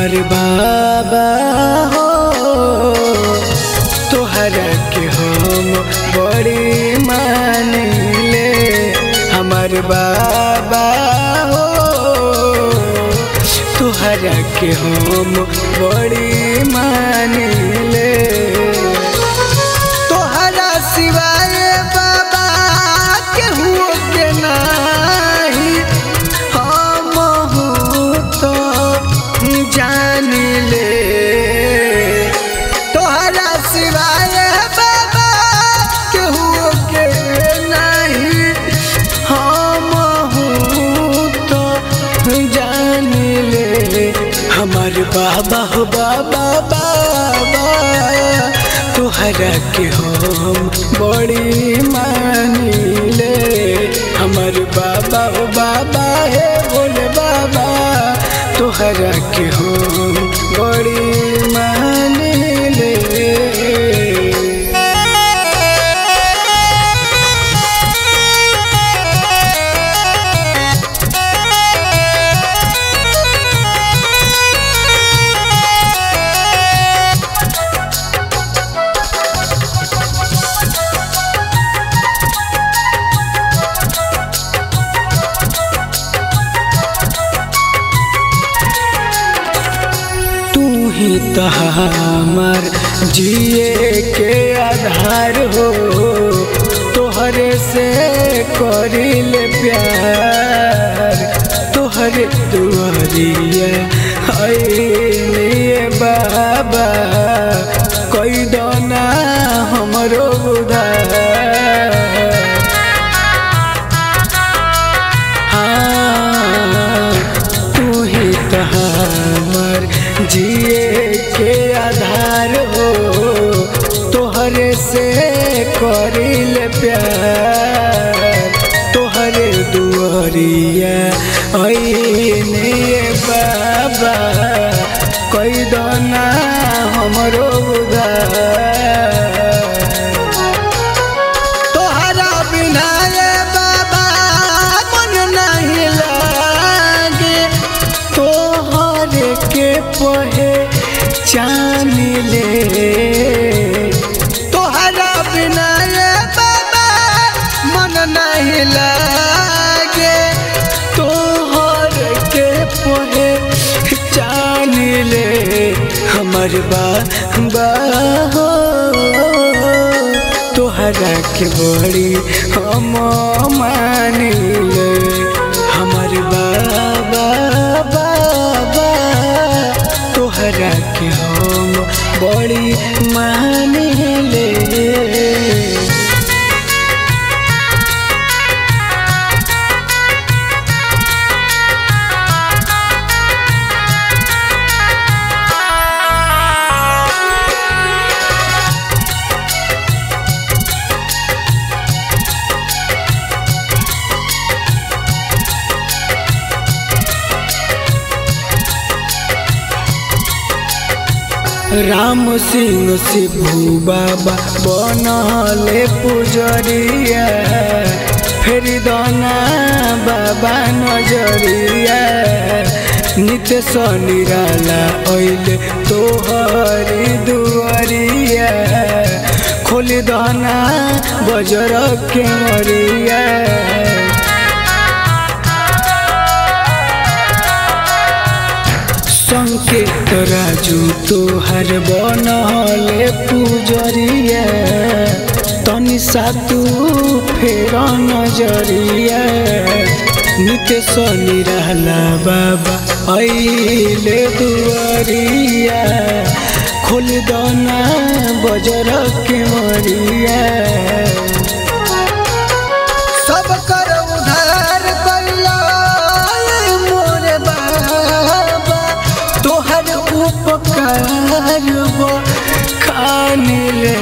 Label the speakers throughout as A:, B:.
A: हमार बाबा हो तोहरा के हम बड़ी मानिले हमार बाबा हो तोहरा के हम बड़ी मानिले तोहरा सिवाय बाबा केहू के नाही हम तो जान ले तोहरा सिवाय बाबा केहू के नहीं हम तो जान ले हमार बाबा हो बाबा बाबा तोहरा के हम बड़ी मानिले हमार बाबा हो बाबा हे बोले बाबा तोहरा के हम बड़ी मानिले तू ही तो हमार जिए के आधार हो तोहरे से करिल प्यार तोहरे दुआरिया है बाबा कोई दोना हमरो उधार हाँ, तू ही तो हमर जिए के आधार हो तोहरे से करिल प्यार तोहरे दुआरिया ऐने बाबा कोई दोना हमरो उधार तोहरा बिना ये बाबा मन नहीं लागे तोहर के पहे चान ले तोहरा बिना ये बाबा मन नहीं लागे तोहर के पहे चान ले हमर बा हो तोहरा के बड़ी हम मानिले हमर बाबा बाबा तोहरा के हम बड़ी मानिले राम सिंह शिभू बाबा बनले पुजरिया फेर दाना बाबा नजरिया नित्य निराला ऐले तोहरी दुआरिया खोल दाना बजर के मरिया संकेत राजू तोहर बनले पुजरिया तनि सातू फेर नजरिया नित्य निराला बाबा ऐले दुआरिया खोल दना बजर के मरिया सब कर उधार कइला मोरे बाबा तोहर उपकार खान ले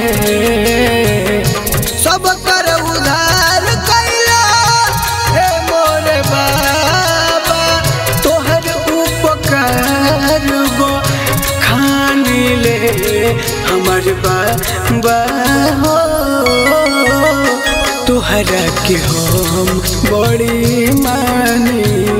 A: सब कर उधार कइला हे मोरे बाबा तोहर उपकार खान ले हमर बाबा हो तोहरा के हम बड़ी मानी